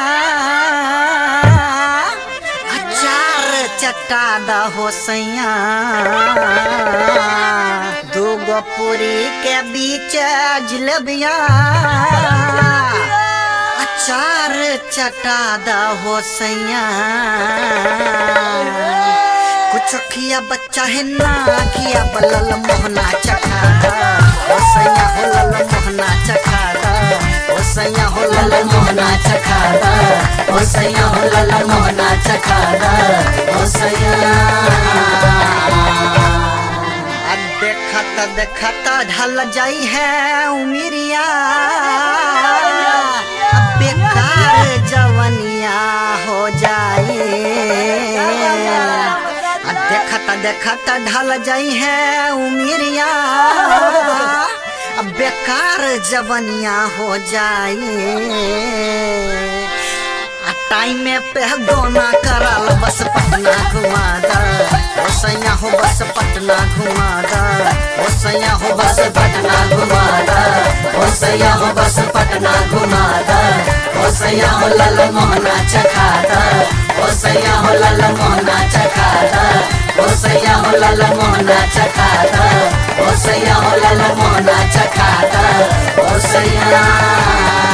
अचार चटा द हो सैया दूगो पूरी के बीच जिलेबिया अचार चटा द हो सैया कुछ खिया बच्चा है ना खिया बलल मोहना चखा ओ सैया हो लल मोहना चखा ओ सैया हो लल मोहना चखा ओ सैया हो लल मोहना चखा ओ सैया अब देखत देखत ढल जाई है उमिरिया अब बेकार जवनिया हो जाए आ देखत देखत ढल जाई है उमिरिया अब बेकार जवनिया हो जाए आ टाइम पे दोना करल बस पटना घुमा दा ओ सैया हो बस पटना घुमा दा ओ सैया हो बस पटना घुमा दा ओ सैया हो बस पटना घुमा दा ओ सैया हो लल मोहना चखा दा ओ सैया हो लल मोहना चखा दा ओ सैया हो लल मोहना चखा दा ओ सैया हो लल मोहना चखा दा ओ सैया